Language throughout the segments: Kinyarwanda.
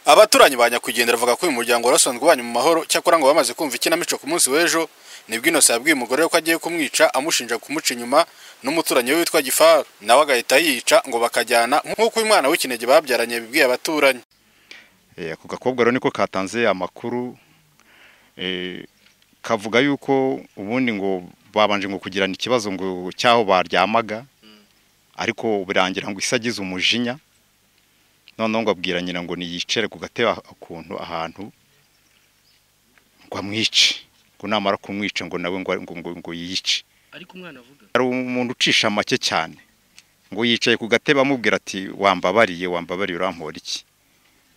abaturanyi ba nyakwigendera bavuga ko uyu muryango wari wasanzwe ubanye mu mahoro cyakora ngo bamaze kumva ikinamico ku munsi w'ejo nibwo Innocent yabwiye umugore we ko agiye kumwica amushinja kumuca inyuma n'umuturanyi we witwa Gifaru nawe agahita yica ngo bakajyana nk'uko uyu mwana w'ikinege babyaranye yabibwiye abaturanyi ako gakobwa rero niko katanze amakuru kavuga yuko ubundi ngo babanje ngo kugirana ikibazo ngo cy'aho baryamaga ariko birangira ngo isi agize umujinya noneho ngo abwira nyina ngo niyicare ku gatebe akuntu ahantu ngo amwice ngo namara kumwica ngo nawe ngo yiyice ariko umwana avuga hari umuntu ucisha make cyane ngo yicaye ku gatebe amubwira ati wambabariye wambabariye urampora iki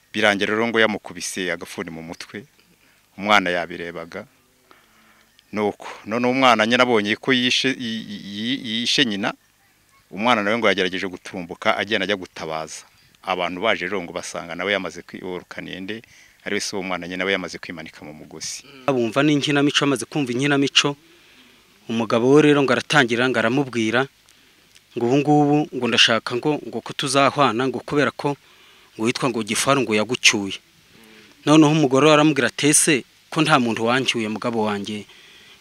birangira rero ngo yamukubise agafuni mu mutwe umwana yabirebaga nuko none umwana nyine abonye ko yishe nyina umwana nawe ngo yagerageje gutumbuka agenda ajya gutabaza abantu baje rero ngo basanga nawe yamaze kwiborukana ende ari wese uwo mwana nyine nawe yamaze kwimanika mu mugozi bumva n'inkinamico amaze kumva inkinamico umugabo we rero ngo aratangira ngo aramubwira ngo ubu ngubu ngo ndashaka ngo ngo ko tuzahwana ngo kubera ko ngo witwa ngo gifaru ngo yagucyuye noneho umugore we aramubwira atese ko nta muntu wancyuye mugabo wanjye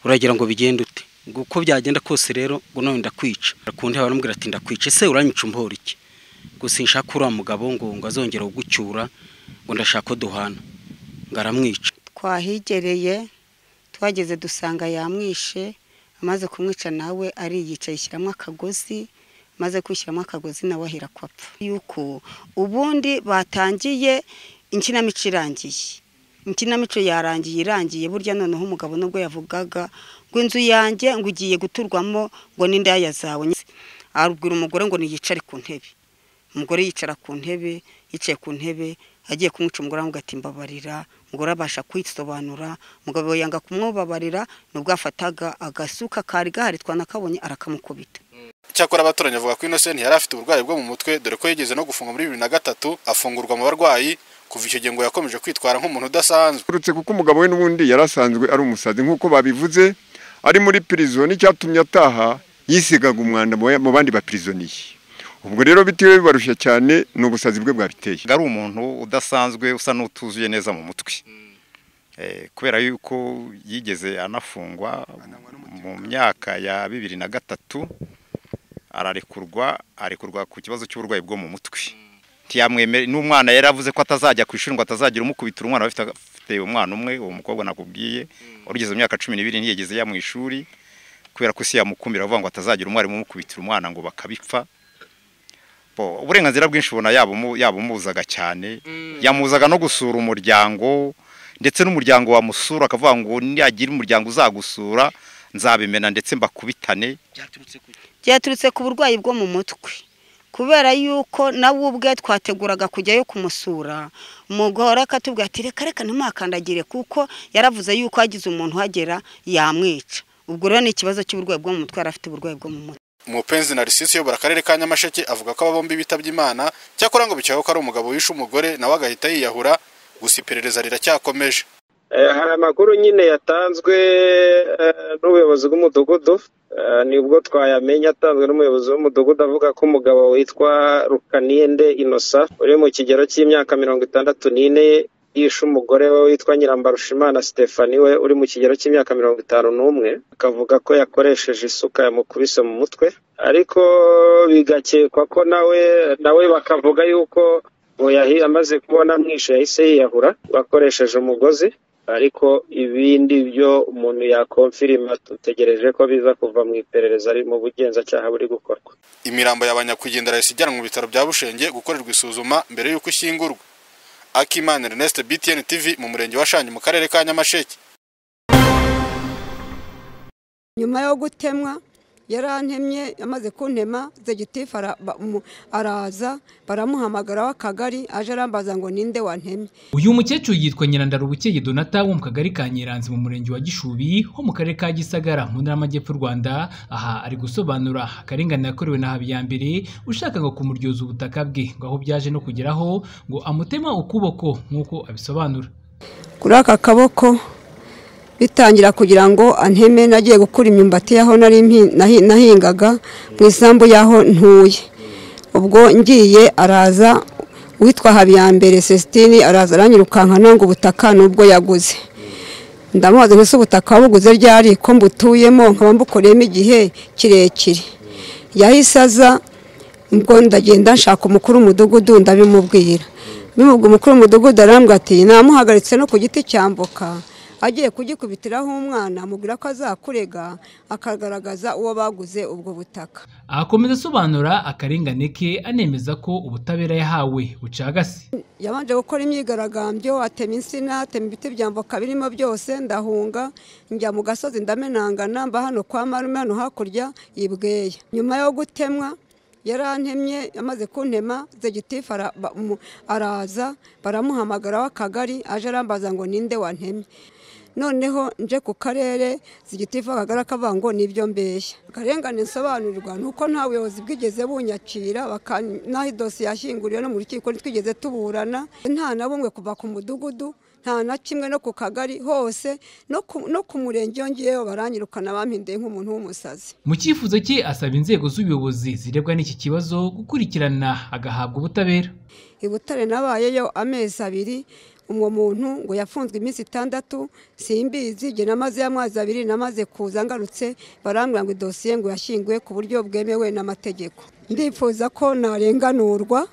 uragira ngo bigende ute ngo uko byagenda kose rero ngo none ndakwica ku ntebe baramubwira ati ndakwica ese uranyica umbora iki gusa nshaka uriya mugabo ngo ngo azongera kugucyura ngo ndashaka duhana ngo aramwica twahigereye twageze dusanga yamwishe amaze kumwica nawe ariyica yishyiramo akagozi maze kwishyiramo akagozi nawe ahera kwapfa yuko ubundi batangiye inkinamico irangiye inkinamico yarangiye irangiye burya noneho umugabo nubwo yavugaga ngo inzu yanjye ngo ugiye guturwamo ngo n'indaya zawe abwira umugore ngo niyicare ku ntebe umugore yicara ku ntebe yicaye ku ntebe agiye kumwica umugore aramubwira ati mbabarira umugore abasha kwisobanura umugabo yanga kumwubabarira nubwo afataga agasuka kari gahari twanakabonye arakamukubita cyakora abaturanyi bavuga ko Innocent yari afite uburwayi bwo mu mutwe dore ko yigeze no gufunga muri bibiri na gatatu afungurwa mu barwayi kuva icyo gihe ngo yakomeje kwitwara nk'umuntu udasanzwe uretse kuko umugabo we n'ubundi yari asanzwe ari umusazi nk'uko babivuze ari muri pirizo n'icyatumye ataha yisigaga umwanda mu bandi bapirizoniye ubwo rero bitewe bibarushya cyane ni ubusazi bwe bwabiteye ari umuntu udasanzwe usa n'utuzuye neza mu mutwe kubera yuko yigeze anafungwa mu myaka ya bibiri na gatatu ararekurwa arekurwa ku kibazo cy'uburwayi bwo mu mutwe n'umwana yari avuze ko atazajya ku ishuri ngo atazagira umukubitira umwana afite umwana umwe uwo mukobwa nakubwiye urugeze mu myaka cumi n'ibiri ntiyageze ya mu ishuri kubera ko isi yamukumira avuga ngo atazagira umwarimu umukubitira umwana ngo bakabipfa uburenganzira bwinshi ubona yabumuzaga cyane yamuzaga no gusura umuryango ndetse n'umuryango wamusura akavuga ngo niyagira umuryango uzagusura nzabimena ndetse mbakubitane byaturutse ku burwayi bwo mu mutwe kubera yuko nawe ubwe twateguraga kujyayo kumusura umugore akatubwira ati reka reka ntimuhakandagire kuko yaravuze yuko hagize umuntu uhagera yamwica ubwo rero ni ikibazo cy'uburwayi bwo mu mutwe yari afite uburwayi bwo mu mutwe umupenzi na risisi uyobora akarere ka nyamasheke avuga ko aba bombi bitabye imana cyakora ngo bikekwa ko ari umugabo wishe umugore nawe agahita yiyahura gusa iperereza riracyakomeje hari amakuru nyine yatanzwe n'ubuyobozi bw'umudugudu nibwo twayamenya atanzwe n'umuyobozi w'umudugudu avuga ko umugabo witwa rukaniyende inosa uri mu kigero cy'imyaka mirongo itandatu n'ine yishe umugore we witwa nyirambarushimana sitefani we uri mu kigero cy'imyaka mirongo itanu n'umwe akavuga ko yakoresheje isuka yamukubise mu mutwe ariko bigakekwa ko nawe nawe bakavuga yuko amaze kubona mwishe yahise yiyahura bakoresheje umugozi ariko ibindi byo umuntu yakomfirima dutegereje ko biza kuva mu iperereza ari mu bugenzacyaha buri gukorwa imirambo y'abanyakwigendera yahise ijyanwa mu bitaro bya bushenge gukorerwa isuzuma mbere y'uko ishyingurwa akimana Ernest BTN TV mu murenge wa Shangi mu karere ka Nyamasheke nyuma yo gutemwa yarantemye yamaze kuntema zegitifu araza baramuhamagara w'akagari aje arambaza ngo ninde wantemye uyu mukecuru yitwa nyirandarubukeye donata wo mu kagari ka nyiranzi mu murenge wa gishubi ho mu karere ka gisagara mu ntara y'amajyepfo y'u rwanda aha ari gusobanura akarengane yakorewe na habiyambere ushaka ngo kumuryoza ubutaka bwe ngo aho byaje no kugeraho ngo amutema ukuboko nk'uko abisobanura kuri aka kaboko bitangira kugira ngo anteme nagiye gukura imyumbati y'aho nari nahingaga mu isambu y'aho ntuye ubwo ngiye araza uwitwa habiyambere sesitini araza aranyirukankana ngo ubutaka nubwo yaguze ndamubaza ngo ese ubutaka wabuguze ryari ko mbutuyemo nkaba mbukoreyemo igihe kirekire yahise aza ubwo ndagenda nshaka umukuru w'umudugudu ndabimubwira bimubwira umukuru w'umudugudu arambwira ati namuhagaritse no ku giti cyambuka agiye kugikubitiraho umwana amubwira ko azakurega akagaragaza uwo baguze ubwo butaka akomeza asobanura akarengane ke anemeza ko ubutabera yahawe bucagase yabanje gukora imyigaragambyo atema insina atema ibiti byambuka birimo byose ndahunga njya mu gasozi ndamenangana mba hano kwa marume hano hakurya y'ibweya nyuma yo gutemwa yarantemye amaze kuntema zegitifu ara- ba- mu- araza baramuhamagara w'akagari aje arambaza ngo ninde wantemye noneho nje ku karere zigitifu akagari akavuga ngo nibyo mbeshya akarengane nsobanurirwa ni uko nta buyobozi bwigeze bunyakira baka- n'aho idosiye yashyinguriwe no mu rukiko ntitwigeze tuburana nta na bumwe kuva ku mudugudu nta na kimwe no ku kagari hose no ku- no ku murenge yongeyeho baranyirukana bampindeye nk'umuntu w'umusazi mu cyifuzo cye asaba inzego z'ubuyobozi zirebwa n'iki kibazo gukurikirana agahabwa ubutabera i butare nabayeyo amezi abiri uwo muntu ngo yafunzwe iminsi itandatu simbizi igihe namaze y'amezi abiri namaze kuza ngarutse barambwira ngo idosiye ngo yashyinguwe ku buryo bwemewe n'amategeko ndifuza ko narenganurwa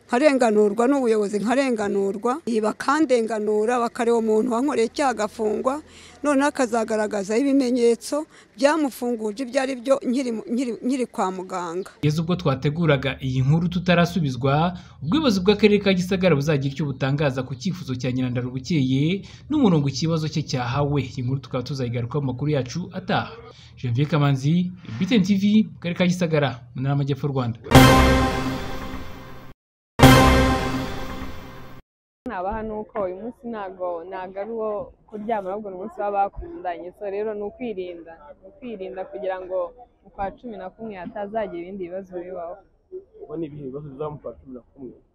nkarenganurwa n'ubuyobozi nkarenganurwa iyi bakandenganura bakareba umuntu wankoreye icyaha agafungwa noneho akazagaragazaho ibimenyetso byamufunguje ibyo ari byo nkiri mu- nkiri- nkiri kwa muganga kugeza ubwo twateguraga iyi nkuru tutarasubizwa ubwibazi bw'akarere ka gisagara buzagira icyo butangaza ku cyifuzo cya nyirandaro bukeye n'umurongo ikibazo cye cyahawe iyi nkuru tukaba tuzayigarukaho mu makuru yacu ataha janvier kamanzi btn tv mu karere ka gisagara mu ntara y'amajyepfo y'u rwanda naba hano uko uyu munsi ntago ntago ari uwo kuryama ahubwo ni umunsi w'abakundanye so rero ni ukwirinda ni ukwirinda kugira ngo mu kwa cumi na kumwe hatazagira ibindi bibazo bibaho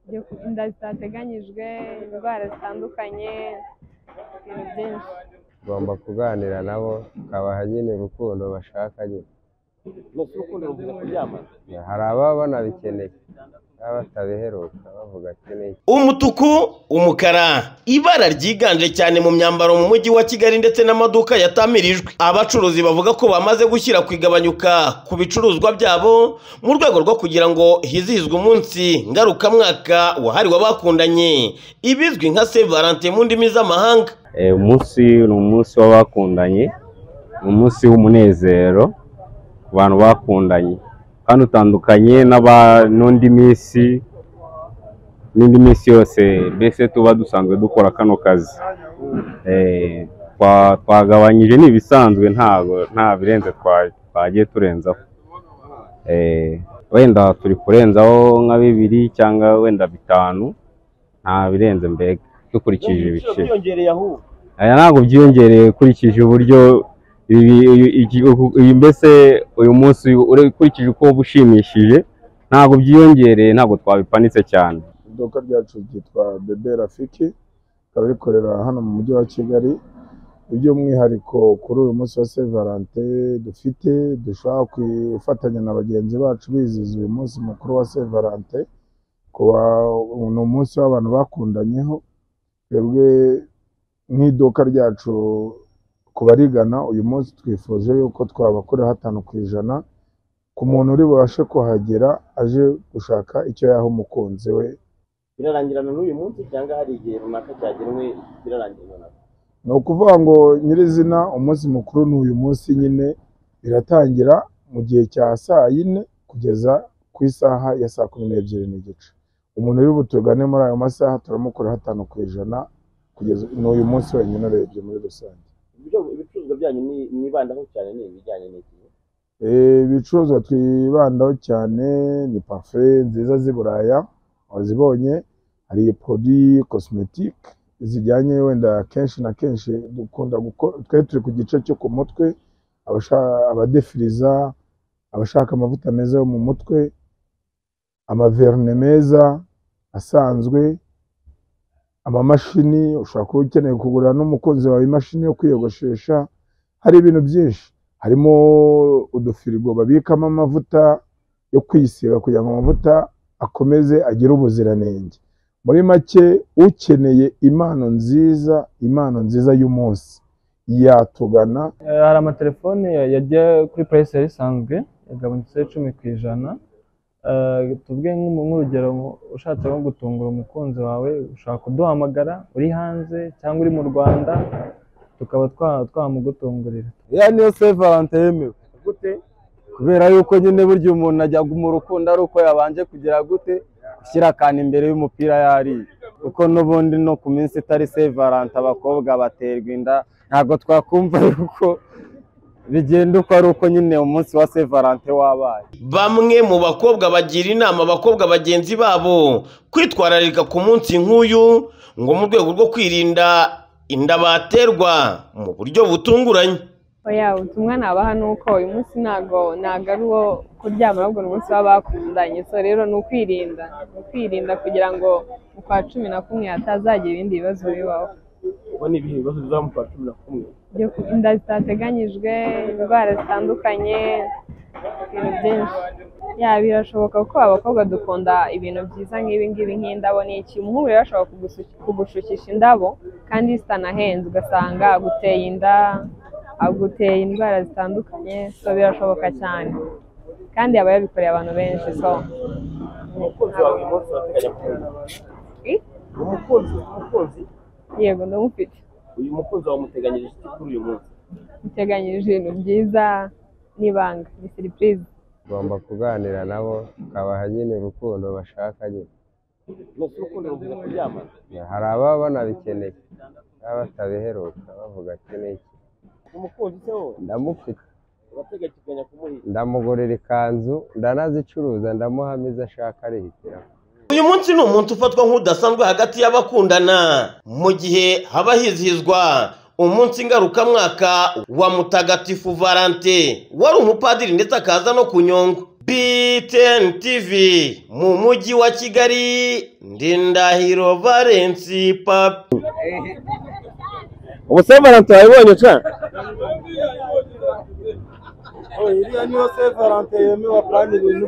Byo ku- inda zitateganyijwe indwara zitandukanye ibintu byinshi tugomba kuganira nabo tukabaha nyine urukundo bashaka nyine hari ababa banabikeneye baba batabiheruka bavuga ati ni iki umutuku umukara ibara ryiganje cyane mu myambaro mu mujyi wa kigali ndetse n'amaduka yatamirijwe abacuruzi bavuga ko bamaze gushyira ku igabanyuka ku bicuruzwa byabo mu rwego rwo kugira ngo hizihizwe umunsi ngarukamwaka wahariwe abakundanye ibizwi nka saint valentin mu ndimi z'amahanga umunsi ni umunsi w'abakundanye ni umunsi w'umunezero ku bantu bakundanye kandi utandukanye n'aba- n'undi minsi n'indi minsi yose mbese tuba dusanzwe dukora kano kazi Eh, twa- twagabanyije ni ibisanzwe ntabwo nta birenze twa- twagiye turenzaho Eh, wenda turi kurenzaho nka bibiri cyangwa wenda bitanu nta birenze mbega dukurikije ibice aya ntabwo byiyongereye ukurikije uburyo ibi- ibi- iki- uku- uyu mbese uyu munsi ure- ukurikije uko uba ushimishije ntabwo byiyongereye ntabwo twabipanitse cyane iduka ryacu ryitwa bebe rafiki rikaba rikorera hano mu mujyi wa kigali iby'umwihariko kuri uyu munsi wa saint valentin dufite dushaka gufatanya na bagenzi bacu bizihiza uyu munsi mukuru wa saint valentin kuba ni umunsi w'abantu bakundanyeho twebwe nk'iduka ryacu ku barigana uyu munsi twifuje yuko twabakoreho hatanu ku ijana ku muntu uri bubashe kuhagera aje gushaka icyo yaha umukunzi we birarangirana n'uyu munsi cyangwa hari igihe runaka cyagenwe birarangirana ni ukuvuga ngo nyirizina umunsi mukuru ni uyu munsi nyine biratangira mu gihe cya saa yine kugeza ku isaha ya saa kumi n'ebyiri n'igice umuntu uri butugane muri ayo masaha turamukora hatanu ku ijana kugeza ni uyu munsi wenyine urebye muri rusange ibicuruzwa byanyu mwibandaho cyane ni ibijyanye n'igihe Eh, ibicuruzwa twibandaho cyane ni pafe nziza z'i buraya wazibonye hari podi cosmetic zijyanye wenda kenshi na kenshi dukunda gukora twari turi ku gice cyo ku mutwe abasha- abadefiriza abashaka amavuta meza yo mu mutwe amaverne meza asanzwe amamashini ushobora kuba ukeneye kugura n'umukunzi wawe imashini yo kwiyogoshesha hari ibintu byinshi harimo udufirigo babikamo amavuta yo kwisiga kugira ngo amavuta akomeze agire ubuziranenge muri make ukeneye impano nziza impano nziza y'umunsi yatugana hari amatelefone yajya kuri purayisi yari isanzwe yagabanyutse icumi ku ijana Eh, tuvuge nk'umu- nk'urugero ushatse nko gutungura umukunzi wawe ushobora kuduhamagara uri hanze cyangwa uri mu rwanda tukaba twa- twamugutungurira ya niyo se valante yemewe gute kubera yuko nyine burya umuntu ajya mu rukundo ari uko yabanje kugira gute gushyira akantu imbere y'umupira yariye kuko n'ubundi no ku minsi itari se valante abakobwa baterwa inda ntabwo twakumva yuko bigenda uko ari uko nyine umunsi wa se valante wabaye bamwe mu bakobwa bagira inama abakobwa bagenzi babo kwitwararika ku munsi nk'uyu ngo mu rwego rwo kwirinda inda baterwa mu buryo butunguranye oya ubutumwa nabaha ni uko uyu munsi ntago ntago ari uwo kuryama ahubwo ni umunsi w'abakundanye so rero ni ukwirinda ni ukwirinda kugira ngo mu kwa cumi na kumwe hatazagira ibindi bibazo bibaho ubu ni ibihe bibazo bizaba mu kwa cumi na kumwe byo ku- inda zitateganyijwe indwara zitandukanye ibintu byinshi ya birashoboka ko abakobwa dukunda ibintu byiza nk'ibi ngibi nk'indabo ni iki umuhungu rero ashobora kugusu- kugushukisha indabo kandi zitanahenze ugasanga aguteye inda aguteye indwara zitandukanye so birashoboka cyane kandi aba yabikoreye abantu benshi so umukunzi wawe uyu munsi urateganya kumubona umukunzi umukunzi yego ndamufite uyu mukunzi wawe umuteganyirije iki kuri uyu munsi uteganyije ibintu byiza n'ibanga ni serivisi ugomba kuganira nabo ukabaha nyine urukundo bashaka nyine nuko urukundo ruvuga kuryamana hari ababa banabikeneye baba batabiheruka bavuga ati n'iki umukunzi se wowe ndamufite urateganya kumuhira ndamugurira ikanzu ndanazicuruza ndamuhamo izo ashaka arihitiramo uyu munsi ni umunsi ufatwa nk'udasanzwe hagati y'abakundana mu gihe haba hizihizwa umunsi ngarukamwaka wa mutagatifu valante wari umupadiri ndetse akaza no ku nyungu btn tv mu mujyi wa kigali ndi ndahiro valensi papi ubuse valante wayibonye ca iriya niyo se valante yemewe apurani ibintu